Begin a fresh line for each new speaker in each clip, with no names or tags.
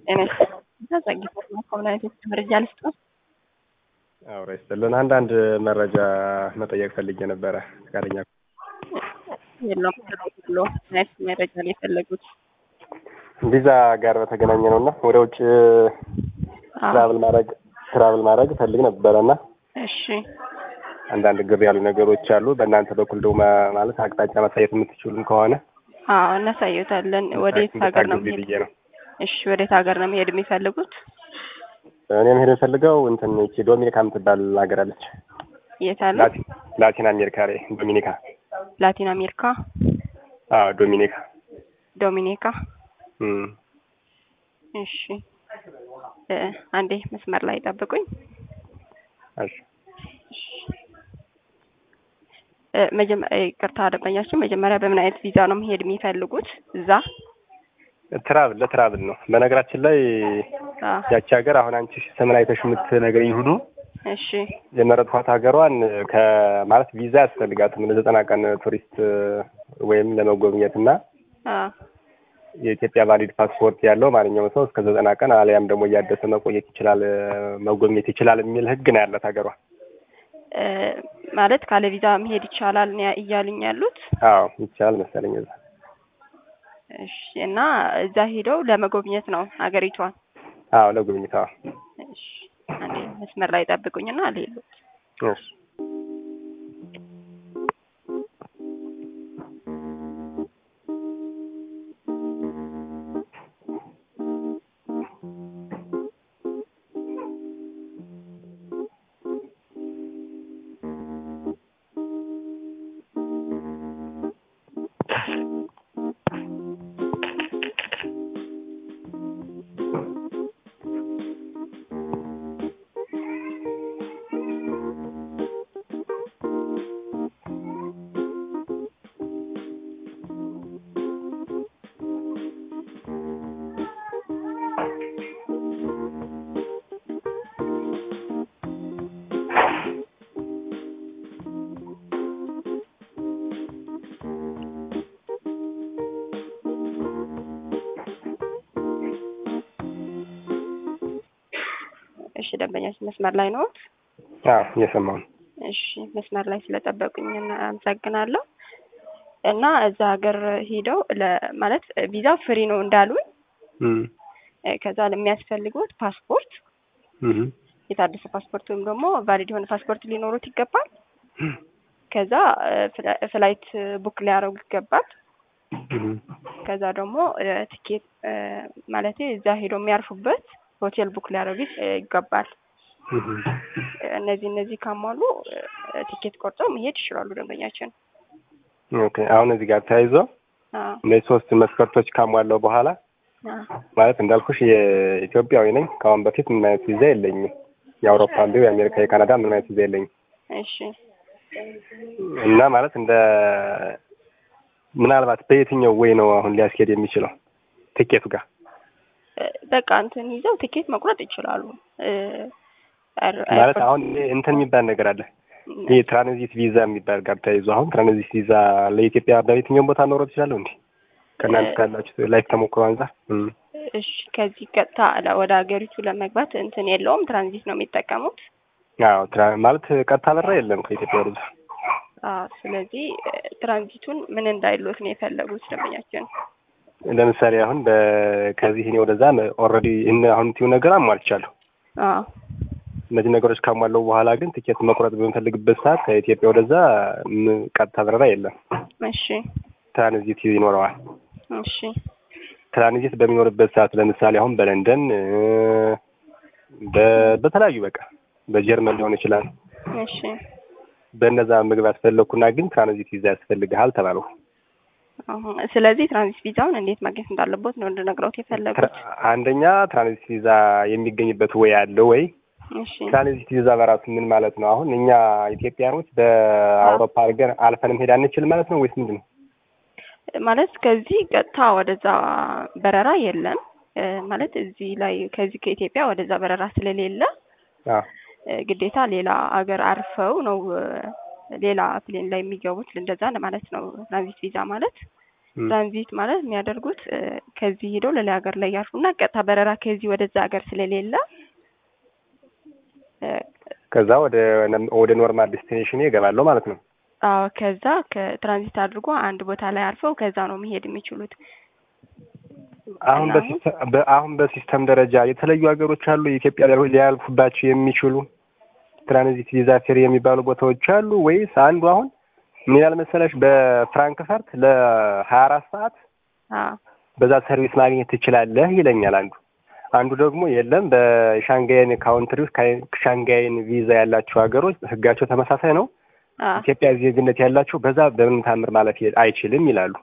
ጤና ጸጊት ኮምናይቶች መረጃ ልስጥ
አውራ ይስጥልን። አንዳንድ መረጃ መጠየቅ ፈልጌ ነበረ። ፈቃደኛ
የለውም ብሎ ናይት መረጃ ነው የፈለጉት።
ቪዛ ጋር በተገናኘ ነው እና ወደ ውጭ ትራቭል ማድረግ ትራቭል ማድረግ ፈልግ ነበረ እና
እሺ
አንዳንድ ግር ያሉ ነገሮች አሉ። በእናንተ በኩል ደግሞ ማለት አቅጣጫ ማሳየት የምትችሉም ከሆነ
አዎ እናሳየታለን። ወዴት ሀገር ነው
እንድታግዙኝ
መሄድ?
ብዬ ነው።
እሺ ወዴት ሀገር ነው መሄድ የሚፈልጉት?
እኔ መሄድ የምፈልገው እንትን ይቺ ዶሚኒካ የምትባል ሀገር አለች።
የት አለ?
ላቲ- ላቲን አሜሪካ ላይ ዶሚኒካ።
ላቲን አሜሪካ
አዎ ዶሚኒካ።
ዶሚኒካ።
እም።
እሺ እ አንዴ መስመር ላይ ጠብቁኝ።
እሺ
እ መጀመሪያ ይቅርታ ደንበኛችን መጀመሪያ በምን አይነት ቪዛ ነው መሄድ የሚፈልጉት? እዛ
ትራቭል ለትራቭል ነው። በነገራችን ላይ
አ
ያቺ ሀገር አሁን አንቺ ሰምን አይተሽ የምትነግረኝ ሁሉ
እሺ
የመረጥኳት ሀገሯን ከማለት ቪዛ ያስፈልጋትም ለዘጠና ቀን ቱሪስት ወይም ለመጎብኘት እና
አ
የኢትዮጵያ ቫሊድ ፓስፖርት ያለው ማንኛውም ሰው እስከ ዘጠና ቀን አሊያም ደግሞ እያደሰ መቆየት ይችላል መጎብኘት ይችላል የሚል ሕግ ነው ያላት ሀገሯ።
እ ማለት ካለ ቪዛ መሄድ ይቻላል ነው ያ- እያሉኝ ያሉት።
አዎ ይቻላል መሰለኝ እዛ።
እሺ እና እዛ ሄደው ለመጎብኘት ነው ሀገሪቷን።
አዎ ለጉብኝት። አዎ
እሺ አንዴ መስመር ላይ ጠብቁኝና አልሄዱት
እሺ
እሺ ደንበኛችን መስመር ላይ ነው።
አዎ እየሰማሁ ነው።
እሺ መስመር ላይ ስለጠበቁኝ እና- አመሰግናለሁ። እና እዛ ሀገር ሄደው ለ- ማለት ቪዛ ፍሪ ነው እንዳሉኝ
እም
እ ከዛ ለሚያስፈልጉት ፓስፖርት
እም
የታደሰ ፓስፖርት ወይም ደግሞ ቫሊድ የሆነ ፓስፖርት ሊኖሩት ይገባል። ከዛ እ ፍላ- ፍላይት ቡክ ሊያደርጉ ይገባል።
እም
ከዛ ደግሞ እ ቲኬት እ ማለቴ እዛ ሄደው የሚያርፉበት ሆቴል ቡክ ሊያደርጉ እ ይገባል።
እም
እ እነዚህ እነዚህ ካሟሉ እ ቲኬት ቆርጠው መሄድ ይችላሉ ደንበኛችን።
ኦኬ አሁን እዚህ ጋር ተያይዞ
አዎ
እነዚህ ሶስት መስፈርቶች ካሟላው በኋላ
አዎ
ማለት እንዳልኩሽ የኢትዮጵያዊ ነኝ። ከአሁን በፊት ምንም አይነት ቪዛ የለኝም። የአውሮፓ እንዲሁ የአሜሪካ፣ የካናዳ ምንም አይነት ቪዛ የለኝም
እሺ
እና ማለት እንደ ምናልባት በየትኛው ወይ ነው አሁን ሊያስኬድ የሚችለው ትኬቱ ጋር
እ በቃ እንትን ይዘው ቲኬት መቁረጥ ይችላሉ። እ አር-
ማለት
አርፈ-
አሁን እንትን የሚባል ነገር አለ። ይህ ትራንዚት ቪዛ የሚባል ጋር ተያይዞ አሁን ትራንዚት ቪዛ ለኢትዮጵያ በየትኛውም ቦታ ኖሮ ትችላለሁ እንዴ? ከእናንተ ካላችሁ ላይፍ ተሞክሮ አንጻር እም።
እሺ ከዚህ ቀጥታ ለ- ወደ ሀገሪቱ ለመግባት እንትን የለውም ትራንዚት ነው የሚጠቀሙት።
አዎ ትራ- ማለት ቀጥታ በራ የለም ከኢትዮጵያ ወደዛ።
አዎ ስለዚህ እ ትራንዚቱን ምን እንዳይሎት ነው የፈለጉት ደንበኛችን።
ለምሳሌ አሁን በ- ከዚህ እኔ ወደዛ ኦልሬዲ አሁን ቲው ነገር አሟልቻለሁ።
አዎ
እነዚህ ነገሮች ካሟለው በኋላ ግን ትኬት መቁረጥ በምፈልግበት ሰዓት ከኢትዮጵያ ወደዛ ም- ቀጥታ በረራ የለም።
እሺ
ትራንዚት ይኖረዋል።
እሺ
ትራንዚት በሚኖርበት ሰዓት ለምሳሌ አሁን በለንደን እ፣ በ- በተለያዩ በቃ በጀርመን ሊሆን ይችላል።
እሺ
በእነዛ መግባት ፈለግኩና ግን ትራንዚት ቪዛ ያስፈልግሃል ተባለው።
አሁን ስለዚህ ትራንዚት ቪዛውን እንዴት ማግኘት እንዳለቦት ነው እንድነግረውት የፈለጉት።
ትራ- አንደኛ ትራንዚት ቪዛ የሚገኝበት ወይ አለ ወይ?
እሺ
ትራንዚት ቪዛ በራሱ ምን ማለት ነው? አሁን እኛ ኢትዮጵያኖች በአውሮፓ አድርገን አልፈን መሄድ አንችል ማለት ነው ወይስ ምንድን ነው?
ማለት ከዚህ ቀጥታ ወደዛ በረራ የለም እ ማለት እዚህ ላይ ከዚህ ከኢትዮጵያ ወደዛ በረራ ስለሌለ
አዎ
እ ግዴታ ሌላ አገር አርፈው ነው እ ሌላ ፕሌን ላይ የሚገቡት እንደዛ ለማለት ነው። ትራንዚት ቪዛ ማለት
ም።
ትራንዚት ማለት የሚያደርጉት እ፣ ከዚህ ሄደው ሌላ ሀገር ላይ ያርፉና ቀጥታ በረራ ከዚህ ወደዛ ሀገር ስለሌለ እ፣
ከዛ ወደ ወደ ኖርማል ዴስቲኔሽን ይገባለሁ ማለት ነው።
አዎ ከዛ ከትራንዚት አድርጎ አንድ ቦታ ላይ አርፈው ከዛ ነው መሄድ የሚችሉት።
አሁን
እና
በሲስተም በ- አሁን በሲስተም ደረጃ የተለዩ ሀገሮች አሉ የኢትዮጵያ ሊያልፉ- ሊያልፉባቸው የሚችሉ ትራንዚት ቪዛ ፍሪ የሚባሉ ቦታዎች አሉ ወይስ አንዱ አሁን ምን ይላል መሰለሽ በፍራንክፈርት ለሀያ አራት ሰዓት
አዎ
በዛ ሰርቪስ ማግኘት ትችላለህ ይለኛል አንዱ። አንዱ ደግሞ የለም በሻንጋይን ካውንትሪ ውስጥ ካይ- ሻንጋይን ቪዛ ያላቸው ሀገሮች ህጋቸው ተመሳሳይ ነው።
አዎ
ኢትዮጵያ ዜግነት ያላቸው በዛ በምንም ታምር ማለፍ የ- አይችልም ይላሉ።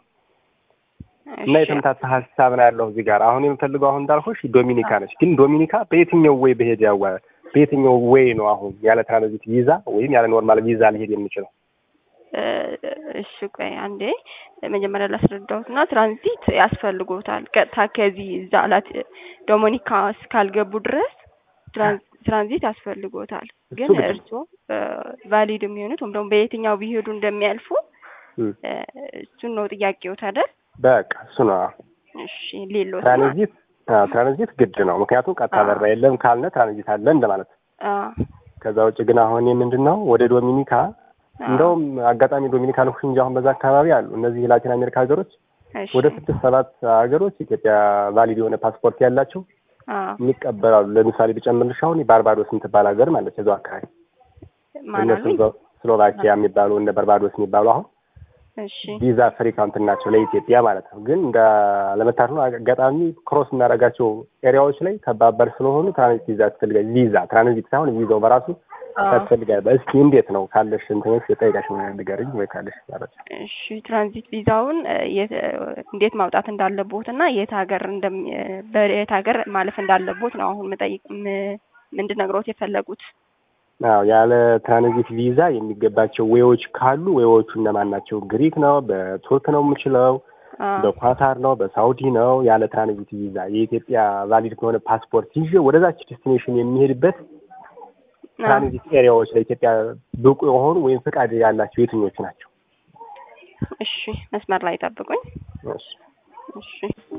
እና
እሺ
የተመታታ ሀሳብ ነው ያለው እዚህ ጋር። አሁን የምፈልገው አሁን እንዳልኩሽ ዶሚኒካ ነች። ግን ዶሚኒካ በየትኛው ወይ በሄድ ያዋ በየትኛው ወይ ነው አሁን ያለ ትራንዚት ቪዛ ወይም ያለ ኖርማል ቪዛ ሊሄድ የሚችለው?
እ፣ እሺ ቆይ አንዴ መጀመሪያ ላስረዳሁት እና ትራንዚት ያስፈልጎታል። ቀጥታ ከዚህ እዛ ላት ዶሚኒካ እስካልገቡ ድረስ ትራን- ትራንዚት ያስፈልጎታል።
እሱ
ግን
ግድ ነው።
እርስዎ ቫሊድ የሚሆኑት ወይም ደግሞ በየትኛው ቢሄዱ እንደሚያልፉ
እም፣
እ፣ እሱን ነው ጥያቄዎት አይደል?
በቃ እሱ ነው።
እሺ ሌሎት
ትራንዚት አዎ፣ ትራንዚት ግድ ነው። ምክንያቱም ቀጥታ
አዎ።
በራ የለም ካልነ ትራንዚት አለ እንደማለት ነው።
አዎ
ከዛ ውጭ ግን አሁን ምንድን ነው ወደ ዶሚኒካ እንደውም አጋጣሚ ዶሚኒካ ልኩሽ እንጂ አሁን በዛ አካባቢ አሉ እነዚህ የላቲን አሜሪካ ሀገሮች
እሺ
ወደ ስድስት ሰባት ሀገሮች ኢትዮጵያ ቫሊድ የሆነ ፓስፖርት ያላቸው
አዎ
የሚቀበላሉ። ለምሳሌ ብጨምርልሽ አሁን ባርባዶስ የምትባል ሀገር ማለት እዛው አካባቢ እነ
ማናሉኝ?
ስሎ- ስሎቫኪያ የሚባሉ እነ ባርባዶስ የሚባሉ አሁን
እሺ
ቪዛ ፍሪ ካውንትሪ ናቸው ለኢትዮጵያ ማለት ነው። ግን እንደ ለመታደል ነው አጋጣሚ ክሮስ የምናደርጋቸው ኤሪያዎች ላይ ከባበር ስለሆኑ ትራንዚት ቪዛ ያስፈልጋል። ቪዛ ትራንዚት ሳይሆን ቪዛው በራሱ
አዎ
ያስፈልጋል። እስኪ እንዴት ነው ካለሽ እንትኖች የጠይቃሽ ንገርኝ ወይ ካለሽ መረጃ።
እሺ ትራንዚት ቪዛውን እ፣ የት እ፣ እንዴት ማውጣት እንዳለቦት እና የት ሀገር እንደም እ፣ በየት ሀገር ማለፍ እንዳለቦት ነው አሁን መጠይቅ ም- እንድነግሮት የፈለጉት።
አዎ ያለ ትራንዚት ቪዛ የሚገባቸው ዌዎች ካሉ ዌዎቹ እነማን ናቸው? ግሪክ ነው፣ በቱርክ ነው የምችለው፣
አዎ
በኳታር ነው፣ በሳውዲ ነው። ያለ ትራንዚት ቪዛ የኢትዮጵያ ቫሊድ ከሆነ ፓስፖርት ይዤ ወደዛች ዴስቲኔሽን የሚሄድበት
አዎ።
ትራንዚት ኤሪያዎች ለኢትዮጵያ ብቁ የሆኑ ወይም ፈቃድ ያላቸው የትኞቹ ናቸው?
እሺ መስመር ላይ ጠብቁኝ።
እሺ።
እሺ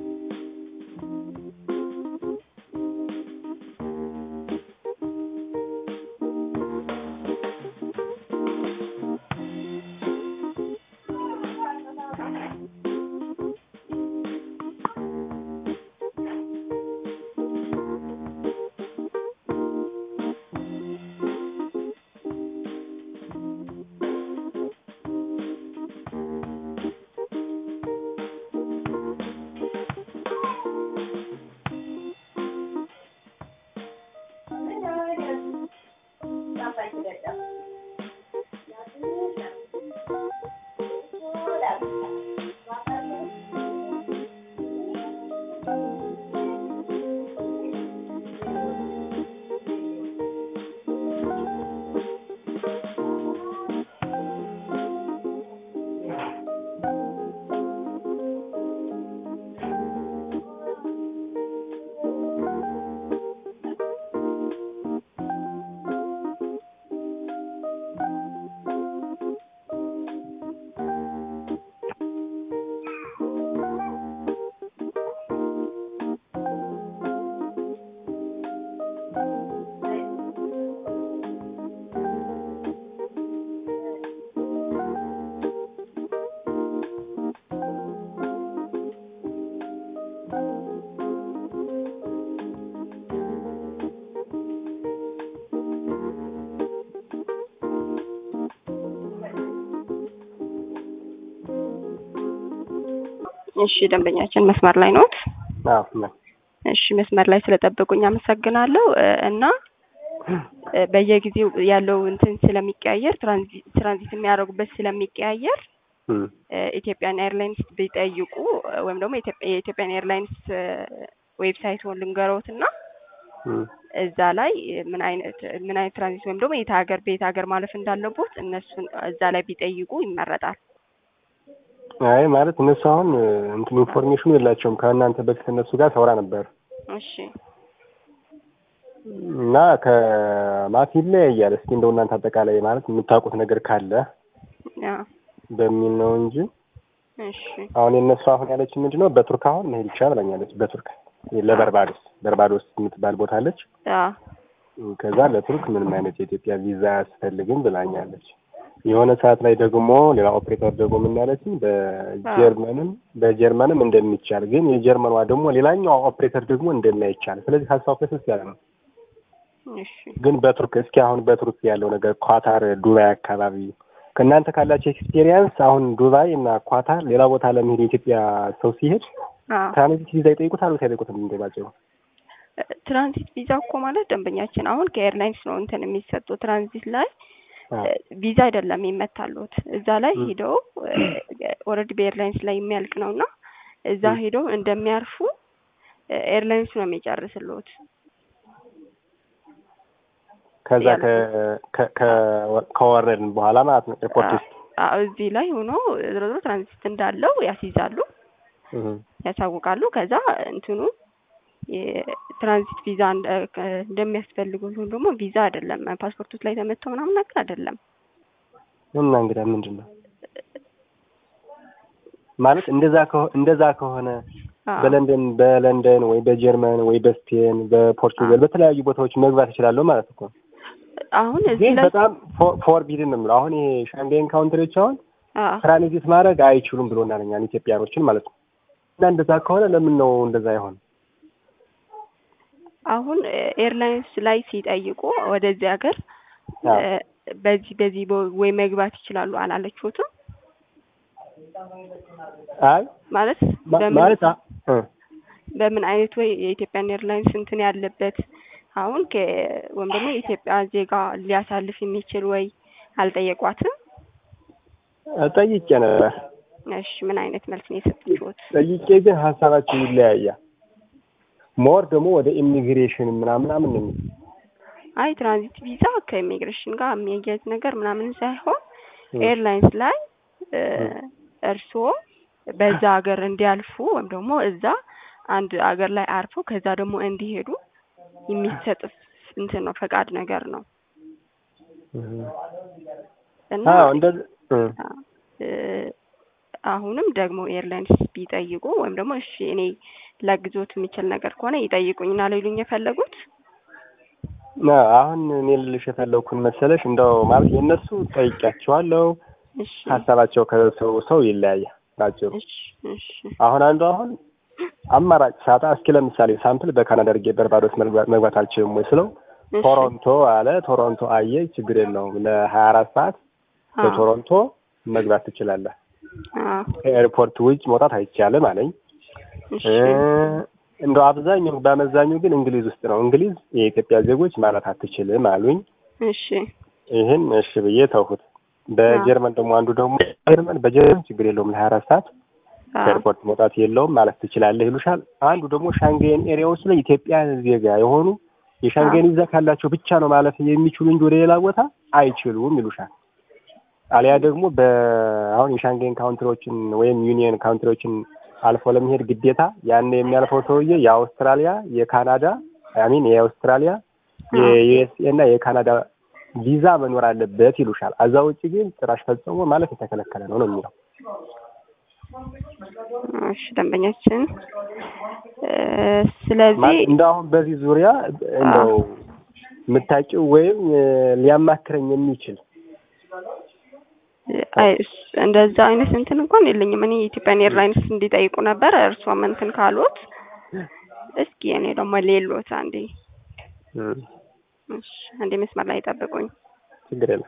እሺ ደንበኛችን መስመር ላይ ኖት?
አዎ ነው።
እሺ መስመር ላይ ስለጠበቁኝ አመሰግናለሁ። እ፣ እና እ፣ በየጊዜው ያለው እንትን ስለሚቀያየር ትራንዚት ትራንዚት የሚያደርጉበት ስለሚቀያየር
እም፣
እ፣ ኢትዮጵያን ኤርላይንስ ቢጠይቁ እ፣ ወይም ደግሞ የኢትዮጵያ- የኢትዮጵያን ኤርላይንስ እ፣ ዌብሳይቱን ልንገሮት እና
እም።
እዛ ላይ ምን አይነት ምን አይነት ትራንዚት ወይም ደግሞ የት ሀገር በየት ሀገር ማለፍ እንዳለቦት እነሱን እዛ ላይ ቢጠይቁ ይመረጣል።
አይ ማለት እነሱ አሁን እንትን ኢንፎርሜሽኑ የላቸውም። ከእናንተ በፊት እነሱ ጋር ሰውራ ነበር
እሺ
እና ከማት ይለያያል። እስኪ እንደው እናንተ አጠቃላይ ማለት የምታውቁት ነገር ካለ
ያ
በሚል ነው እንጂ
እሺ
አሁን የእነሱ አሁን ያለች ምንድን ነው በቱርክ አሁን መሄድ ይቻላል ብላኛለች። በቱርክ ለበርባዶስ በርባዶስ የምትባል ቦታ አለች።
አ
ከዛ ለቱርክ ምንም አይነት የኢትዮጵያ ቪዛ አያስፈልግም ብላኛለች። የሆነ ሰዓት ላይ ደግሞ ሌላ ኦፕሬተር ደግሞ ምን ያለችኝ በጀርመንም በጀርመንም እንደሚቻል ግን የጀርመኗ ደግሞ ሌላኛው ኦፕሬተር ደግሞ እንደማይቻል ስለዚህ ሀሳቡ ከስስ ያለ ነው።
እሺ
ግን በቱርክ እስኪ አሁን በቱርክ ያለው ነገር ኳታር፣ ዱባይ አካባቢ ከእናንተ ካላቸው ኤክስፔሪየንስ አሁን ዱባይ እና ኳታር ሌላ ቦታ ለመሄድ የኢትዮጵያ ሰው ሲሄድ
አ
ትራንዚት ቪዛ ይጠይቁታል ወይስ አይጠይቁትም? እንደባቸው
ትራንዚት ቪዛ እኮ ማለት ደንበኛችን አሁን ከኤርላይንስ ነው እንትን የሚሰጠው ትራንዚት ላይ ቪዛ አይደለም ይመታሉት እዛ ላይ ሄደው ኦልሬዲ በኤርላይንስ ላይ የሚያልቅ ነው እና እዛ ሄደው እንደሚያርፉ ኤርላይንስ ነው የሚጨርስልዎት።
ከዛ ከወረድን በኋላ ማለት ነው ኤርፖርት ውስጥ
አዎ፣ እዚህ ላይ ሆኖ ዝሮ ዝሮ ትራንዚት እንዳለው ያስይዛሉ፣ ያሳውቃሉ። ከዛ እንትኑ የትራንዚት ቪዛ እንደሚያስፈልጉት ወይም ደግሞ ቪዛ አይደለም ፓስፖርቶች ላይ ተመተው ምናምን ነገር አይደለም።
እና እንግዲህ ምንድን ነው ማለት እንደዛ ከሆነ እንደዛ ከሆነ በለንደን በለንደን ወይ በጀርመን ወይ በስፔን በፖርቱጋል በተለያዩ ቦታዎች መግባት እችላለሁ ማለት እኮ ነው።
አሁን እዚህ
ግን
ላይ
በጣም ፎርቢድን ነው የምለው። አሁን ይሄ ሻንጋይን ካውንትሪዎች አሁን ትራንዚት ማድረግ አይችሉም ብሎናል እኛን ኢትዮጵያኖችን ማለት ነው። እና እንደዛ ከሆነ ለምን ነው እንደዛ አይሆን?
አሁን ኤርላይንስ ላይ ሲጠይቁ ወደዚህ ሀገር በዚህ በዚህ ወይ መግባት ይችላሉ አላለችሁትም?
አይ
ማለት በምን
ማለት አ- እ
በምን አይነት ወይ የኢትዮጵያን ኤርላይንስ እንትን ያለበት አሁን ከ ወይም ደግሞ የኢትዮጵያ ዜጋ ሊያሳልፍ የሚችል ወይ አልጠየቋትም?
ጠይቄ ነበር።
እሺ ምን አይነት መልስ ነው የሰጠችሁት?
ጠይቄ ግን ሀሳባቸው ይለያያል። ሞር ደግሞ ወደ ኢሚግሬሽን ምናምን ምናምን ነው የሚል
አይ ትራንዚት ቪዛ ከኢሚግሬሽን ጋር የሚያያዝ ነገር ምናምን ሳይሆን ኤርላይንስ ላይ እርስዎ በዛ ሀገር እንዲያልፉ ወይም ደግሞ እዛ አንድ ሀገር ላይ አርፈው ከዛ ደግሞ እንዲሄዱ የሚሰጥ እንትን ነው ፈቃድ ነገር ነው እና
አዎ እንደዚህ እ
እ አሁንም ደግሞ ኤርላይንስ ቢጠይቁ ወይም ደግሞ እሺ እኔ ላግዞት የሚችል ነገር ከሆነ ይጠይቁኝና ሊሉኝ የፈለጉት
ና አሁን እኔ ልልሽ የፈለኩን መሰለሽ እንደው ማለት የእነሱ ጠይቂያቸዋለሁ።
እሺ
ሀሳባቸው ከሰው ሰው ይለያያል። ባጭሩ
እሺ እሺ
አሁን አንዱ አሁን አማራጭ ሳጣ እስኪ ለምሳሌ ሳምፕል በካናዳ አድርጌ በርባዶስ መግባት መግባት አልችልም ወይ ስለው
እሺ
ቶሮንቶ አለ። ቶሮንቶ አየ ችግር የለውም ለሀያ አራት ሰዓት
አዎ
በቶሮንቶ መግባት ትችላለህ።
አዎ
ከኤርፖርት ውጭ መውጣት አይቻልም አለኝ።
እሺ
እ እንደው አብዛኛው በአመዛኙ ግን እንግሊዝ ውስጥ ነው። እንግሊዝ የኢትዮጵያ ዜጎች ማለት አትችልም አሉኝ።
እሺ
ይህን እሺ ብዬ ተውሁት። በጀርመን ደግሞ አንዱ ደግሞ ጀርመን በጀርመን ችግር የለውም ለሀያ አራት ሰዓት
አዎ
ከኤርፖርት መውጣት የለውም ማለት ትችላለህ ይሉሻል። አንዱ ደግሞ ሻንጌን ኤሪያዎች ላይ ኢትዮጵያ ዜጋ የሆኑ የሻንጌን ቪዛ ካላቸው ብቻ ነው ማለፍ የሚችሉ እንጂ ወደ ሌላ ቦታ አይችሉም ይሉሻል። አሊያ ደግሞ በአሁን የሻንጌን ካውንትሪዎችን ወይም ዩኒየን ካውንትሪዎችን አልፎ ለመሄድ ግዴታ ያን የሚያልፈው ሰውዬ የአውስትራሊያ፣ የካናዳ አሚን የአውስትራሊያ፣ የዩኤስኤ እና የካናዳ ቪዛ መኖር አለበት ይሉሻል። አዛ ውጭ ግን ጭራሽ ፈጽሞ ማለት የተከለከለ ነው ነው የሚለው።
እሺ ደንበኛችን እ ስለዚህ
ማለት እንደ አሁን በዚህ ዙሪያ እንደው የምታውቂው ወይም እ ሊያማክረኝ የሚችል
አይ እስ- እንደዛ አይነት እንትን እንኳን የለኝም። እኔ የኢትዮጵያን ኤርላይንስ እንዲጠይቁ ነበር። እርሷም እንትን ካሉት እስኪ እኔ ደግሞ ሌሎት አንዴ
እ
እሺ አንዴ መስመር ላይ ጠብቁኝ።
ችግር የለም።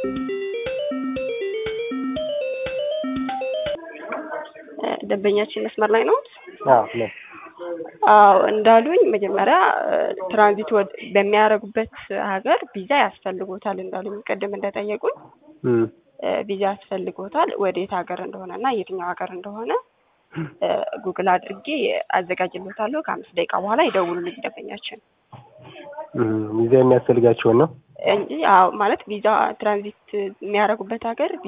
እ፣ ደንበኛችን መስመር ላይ ነው?
አዎ ነው።
አዎ እንዳሉኝ መጀመሪያ እ፣ ትራንዚት ወደ በሚያደርጉበት ሀገር ቪዛ ያስፈልጎታል እንዳሉኝ ቅድም እንደጠየቁኝ
እም፣
እ፣ ቪዛ ያስፈልጎታል ወዴት ሀገር እንደሆነ እና የትኛው ሀገር እንደሆነ እ፣ ጉግል አድርጌ አዘጋጅሎታለሁ። ከአምስት ደቂቃ በኋላ ይደውሉልኝ ደንበኛችን
እም፣ ቪዛ የሚያስፈልጋቸውን ነው።
እንጂ አዎ ማለት ቪዛ ትራንዚት የሚያደርጉበት ሀገር